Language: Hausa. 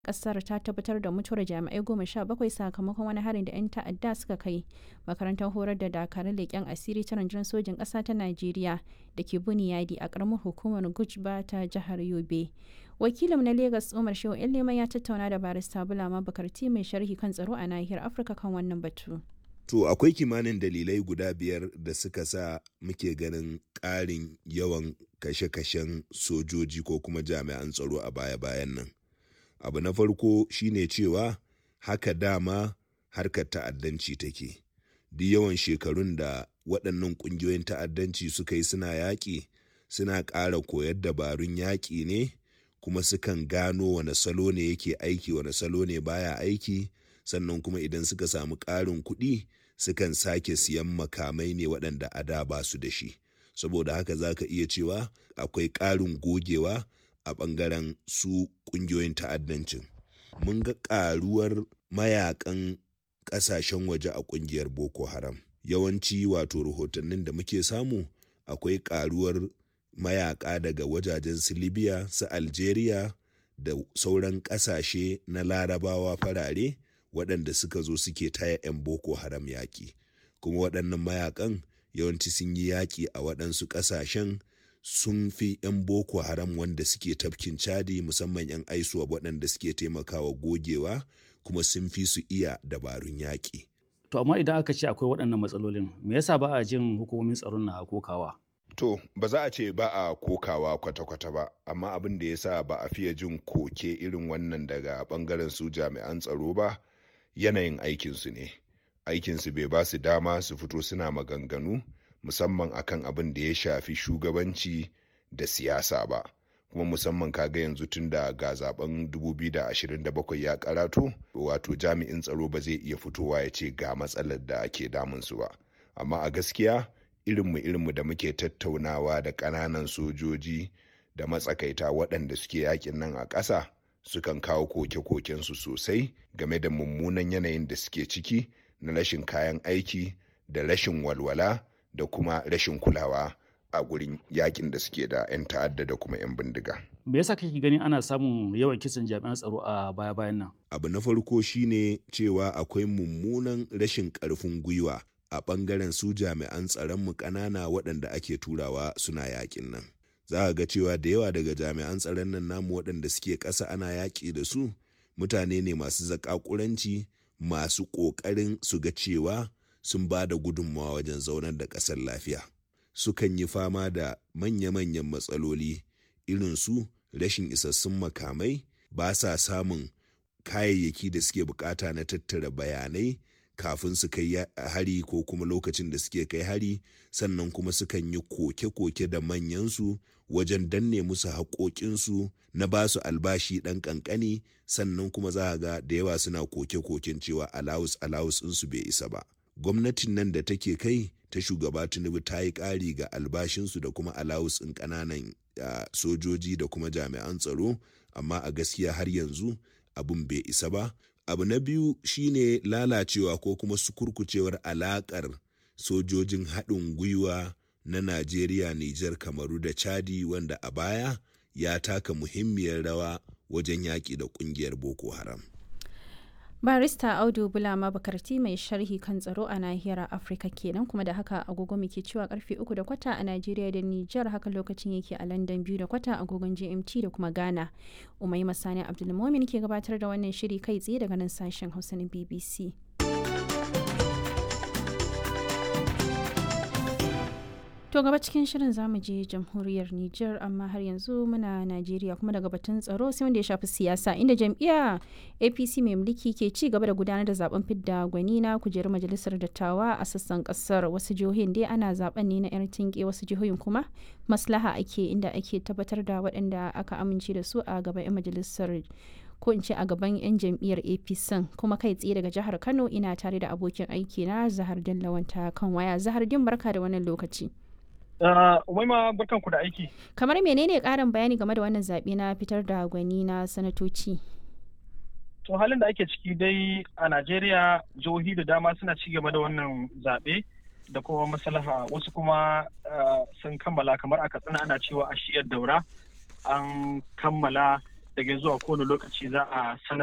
kasar ta tabbatar da mutuwar jami'ai goma sha bakwai sakamakon wani harin da 'yan ta'adda suka kai makarantar horar da dakarun leƙen asiri ta rundunar sojin ƙasa ta najeriya da ke buniyadi a ƙaramar hukumar gujba ta jihar yobe wakilin na lagos umar shehu yan leman ya tattauna da barista bulama bakarti mai sharhi kan tsaro a nahiyar afirka kan wannan batu To akwai kimanin dalilai guda biyar da suka sa muke ganin ƙarin yawan kashe-kashen sojoji ko kuma jami'an tsaro a baya-bayan nan. Abu na farko shine cewa haka dama harkar ta'addanci take. Duk yawan shekarun da waɗannan ƙungiyoyin ta'addanci suka yi suna yaƙi, suna ƙara koyar dabarun yaƙi ne, kuma sukan gano wane salo ne yake aiki, wane salo ne baya aiki. sannan kuma idan suka samu ƙarin kuɗi sukan sake siyan makamai ne waɗanda a da ba su da shi saboda haka za ka iya cewa akwai ƙarin gogewa a ɓangaren su ƙungiyoyin ta'addancin mun ga ƙaruwar mayakan ƙasashen waje a ƙungiyar boko haram yawanci wato rahotannin da muke samu akwai ƙaruwar mayaka daga wajajen su libya su algeria da sauran ƙasashe na larabawa farare waɗanda suka zo suke taya 'yan boko haram yaƙi kuma waɗannan mayakan yawanci sun yi yaƙi a waɗansu ƙasashen sun fi 'yan boko haram wanda suke tafkin cadi musamman 'yan aisuwa waɗanda suke taimakawa gogewa kuma sun fi su iya dabarun yaƙi. To amma idan aka ce akwai waɗannan matsalolin me yasa ba a jin hukumomin tsaron na kokawa? To, ba za a ce ba a kokawa kwata-kwata ba, amma abin da ya sa ba a fiye jin koke irin wannan daga ɓangaren su jami'an tsaro ba, yanayin aikinsu ne aikinsu bai ba su dama su fito suna maganganu musamman akan abin da ya shafi shugabanci da siyasa ba kuma musamman kaga yanzu tun da ga zaben 2027 ya karatu wato jami'in tsaro ba zai iya fitowa ya ce ga matsalar da ke damunsu ba amma a gaskiya irinmu irinmu da muke tattaunawa da ƙananan sojoji da matsakaita waɗanda suke yakin nan a ƙasa sukan kawo koke-kokensu sosai game da mummunan yanayin da suke ciki na rashin kayan aiki da rashin walwala da kuma rashin kulawa a gurin yakin da suke da 'yan ta'adda da kuma 'yan bindiga. Me yasa kake ganin ana samun yawan kisan jami'an tsaro a baya-bayan nan? Abu na farko shine cewa akwai mummunan rashin ƙarfin gwiwa a ɓangaren su jami'an tsaronmu ƙanana waɗanda ake turawa suna yakin nan. za a ga cewa da yawa daga jami'an tsaron nan namu waɗanda suke ƙasa ana yaƙi da su mutane ne masu zaƙaƙuranci masu ƙoƙarin su ga cewa sun ba da gudunmawa wajen zaunar da ƙasar lafiya sukan yi fama da manya-manyan matsaloli irin su rashin isassun makamai ba sa samun kayayyaki da suke bukata na tattara bayanai kafin su kai hari ko kuma lokacin da suke kai hari sannan kuma sukan yi koke-koke da manyansu wajen danne musu haƙoƙinsu na ba su albashi ɗan ƙanƙani sannan kuma za a ga da yawa suna koke-koken cewa alawus alawus ɗinsu bai isa ba gwamnatin nan da take kai ta shugaba tinubu ta yi ƙari ga albashinsu da kuma alawus ɗin ƙananan sojoji da kuma jami'an tsaro amma a gaskiya har yanzu abin bai isa ba abu na biyu shine lalacewa ko kuma sukurkucewar alakar sojojin haɗin gwiwa na najeriya nijar kamaru da chadi wanda a baya ya taka muhimmiyar rawa wajen yaƙi da ƙungiyar boko haram barista audu bulama bakarti mai sharhi kan tsaro a nahiyar afirka kenan kuma da haka agogo muke cewa karfe uku da kwata a najeriya da nijar haka lokacin yake a london biyu da kwata agogon gmt da kuma ghana umai masani abdulmomin ke gabatar da wannan shiri kai tsaye daga nan sashen hausa na bbc To gaba cikin shirin zamu je jamhuriyar Nijar amma har yanzu muna Najeriya kuma daga batun tsaro sai wanda ya shafi siyasa inda jam'iyya APC mai mulki ke ci gaba da gudanar da zaben fidda gwani na kujerar majalisar dattawa a sassan kasar wasu jihohin dai ana zaben ne na yar tinke wasu jihohin kuma maslaha ake inda ake tabbatar da waɗanda aka amince da su a gaban 'yan majalisar ko in ce a gaban 'yan jam'iyyar apc kuma kai tsaye daga jihar kano ina tare da abokin aiki na zahar dallawanta kan waya zahar din barka da wannan lokaci Umaima barkan ku da aiki. Kamar menene ƙarin bayani game da wannan zaɓe na fitar da gwani na sanatoci? To halin da ake ciki dai a Najeriya jihohi da dama suna ci gaba da wannan zaɓe da kuma maslaha wasu kuma sun kammala kamar a katsina ana cewa a shiyar daura an kammala daga zuwa kowane lokaci za a sanar